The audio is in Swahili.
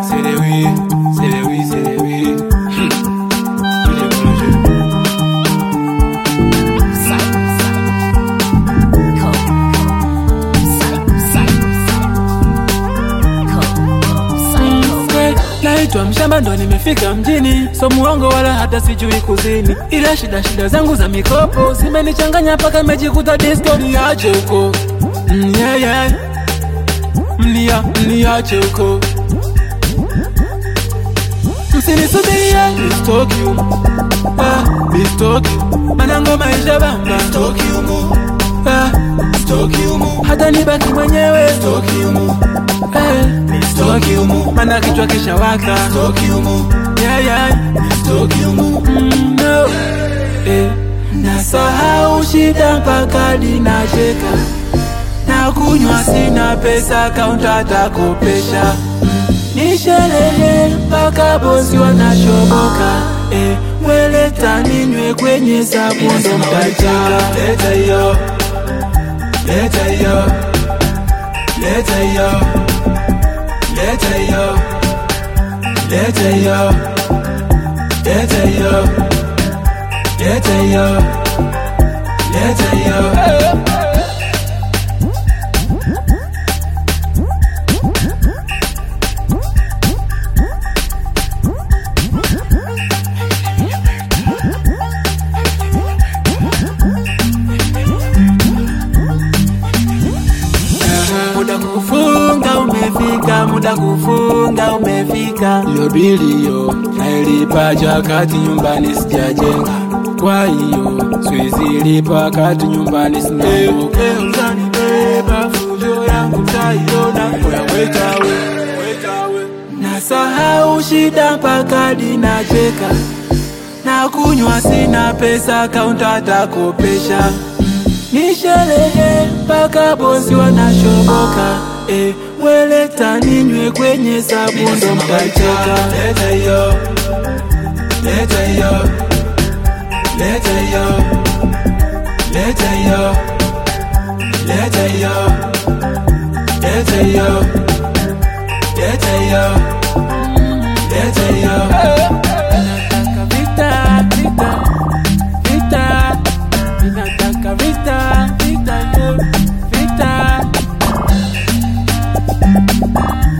c'est les oui, c'est les oui, c'est les oui. Hum. Il est bon le jeu. Naitwa mshamba ndo nimefika mjini, so muongo wala hata sijui kuzini, ila shida shida zangu za mikopo zimenichanganya mpaka nimejikuta disco. Niache huko mm, yeah, yeah. Mnia, mniache huko msinisubirie nistoki humu ah, nistoki mana ngoma isha bamba Stoki humu, ah, stoki humu, hata nibaki mwenyewe stoki humu, eh, nistoki humu mana kichwa kishawaka stoki humu, yeah, yeah. stoki humu. Mm, no. eh, nasahau shida mpaka linacheka na kunywa sina pesa kaunta atakopesha ni sherehe mpaka bosi wanashoboka eh, weleta ninywe kwenye sabundo mtacheka Leta hiyo, leta hiyo, leta hiyo, leta hiyo, leta hiyo, leta hiyo, leta hiyo, leta hiyo. muda kufunga umefika, muda kufunga umefika. Hiyo bili hiyo nailipa jakati nyumbani sijajenga, kwa hiyo siwezi lipa kati nyumbani sinaoke. Utanibeba fujo yangu taiona, oya weta we, weta we. Nasahau shida mpaka dinacheka na kunywa sina pesa, kaunta atakopesha ni sherehe mpaka bosi wanashoboka eh, weleta ninywe kwenye sabundo mtacheka Leta hiyo, leta hiyo, leta hiyo, leta hiyo, leta hiyo, leta hiyo, leta hiyo, leta hiyo. Ninataka vita, vita, vita. Ninataka vita, vita, yo, vita.